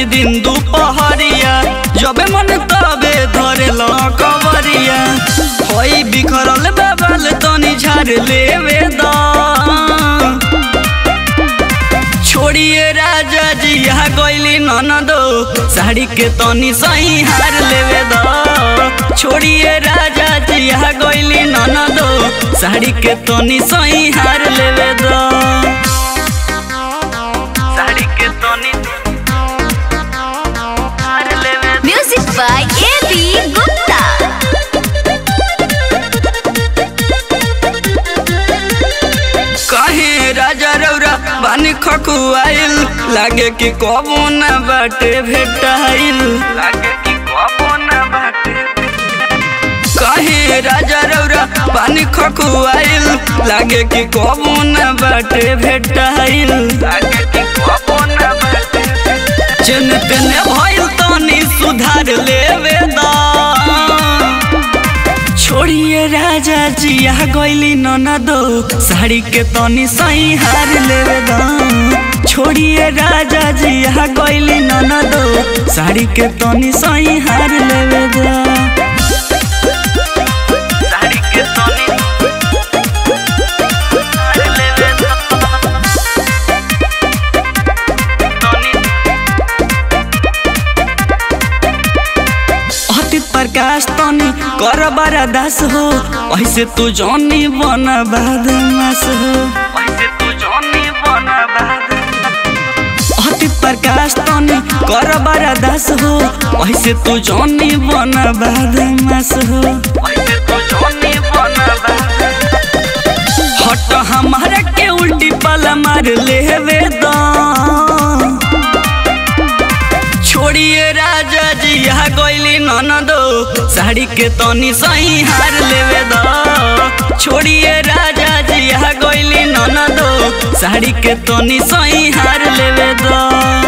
दिन दोपहरिया जबे मन तबे धरे ल कवरिया होई बिखरल बाबल तनी झाड़ लेवे दा छोड़िए राजा जी यहाँ गईली ननदो साड़ी के तनी सही हार लेवे दो छोड़िए राजा जी यहाँ गईली ननदो साड़ी के तनी सही हार लेवे दो साड़ी के तनी हार लेवे दो। Music by A.B. Gupta. कहे राजा रौरा बानी खकुआइल लागे कि कबो न बाटे भेटाइल लागे कि कबो न बाटे कहे राजा रौरा पानी खकुआइल लागे कि कबो न बाटे भेटाइल लागे कि कबो न बाटे चन तेने भइल तनी सुधार लेवे दा छोड़िए राजा जी यहाँ गईली ननदो साड़ी के तनी सही हार लेवे दा छोड़िए राजा जी यहाँ गईली ननदो साड़ी के तनी सही हार लेवे दा साड़ी के तनी हार लेवे दा तनी अति प्रकाश तनी कर बड़ा दास हो ऐसे तू जौनी बन बदमाश हो ऐसे तू जौनी बन अति प्रकाश तनी कर बड़ा दास हो ऐसे तू जौनी बन बदमाश हो ऐसे तू जौनी बन हट हमारा के उल्टी पल मार लेवे दा छोड़िए राजा जी यहाँ गईली ननदो साड़ी के तनी सही हार लेवे दो छोड़िए राजा जी यहाँ गईली ननदो साड़ी के तनी सही हार लेवे दो